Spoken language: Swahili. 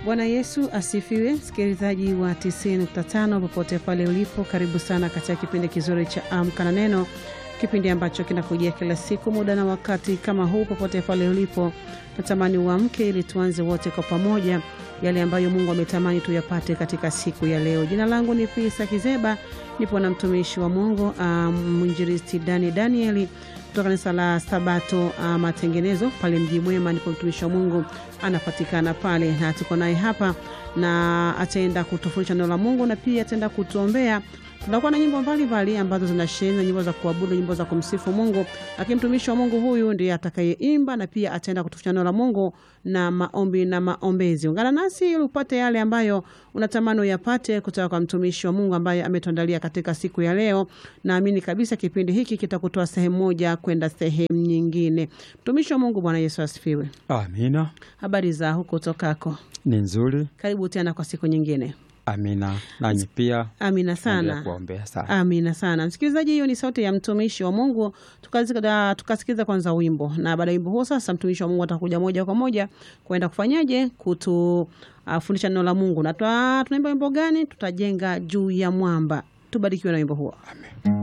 Bwana Yesu asifiwe, msikilizaji wa 90.5 popote pale ulipo, karibu sana katika kipindi kizuri cha Amka na Neno, kipindi ambacho kinakujia kila siku muda na wakati kama huu. Popote pale ulipo, natamani uamke ili tuanze wote kwa pamoja yale ambayo Mungu ametamani tuyapate katika siku ya leo. Jina langu ni Pisa Kizeba, nipo na mtumishi wa Mungu mwinjilisti um, Dani Danieli kutoka kanisa la Sabato uh, Matengenezo pale Mji Mwema, ndipo mtumishi wa Mungu anapatikana pale, na tuko naye hapa na ataenda kutufundisha neno la Mungu na pia ataenda kutuombea. Tunakuwa na nyimbo mbalimbali ambazo zinasheheni nyimbo za kuabudu, nyimbo za kumsifu Mungu, lakini mtumishi wa Mungu huyu ndiye atakayeimba na pia ataenda kutufundisha neno la Mungu na maombi na maombezi. Ungana nasi ili upate yale ambayo unatamani uyapate kutoka kwa mtumishi wa Mungu ambaye ametuandalia katika siku ya leo. Naamini kabisa kipindi hiki kitakutoa sehemu moja kwenda sehemu nyingine. Mtumishi wa Mungu, Bwana Yesu asifiwe. Amina. Habari za huko tokako? Ni nzuri. Karibu tena kwa siku nyingine. Amina. Nanyi pia Amina endelea sana. kuombea sana. Amina sana msikilizaji, hiyo ni sauti ya mtumishi wa Mungu. Tukasikiza tukasikiza kwanza wimbo, na baada ya wimbo huo sasa mtumishi wa Mungu atakuja moja kwa moja kwenda kufanyaje, kutufundisha neno la Mungu. Na twa- tunaimba wimbo gani? Tutajenga juu ya mwamba. Tubarikiwe na wimbo huo. Amen.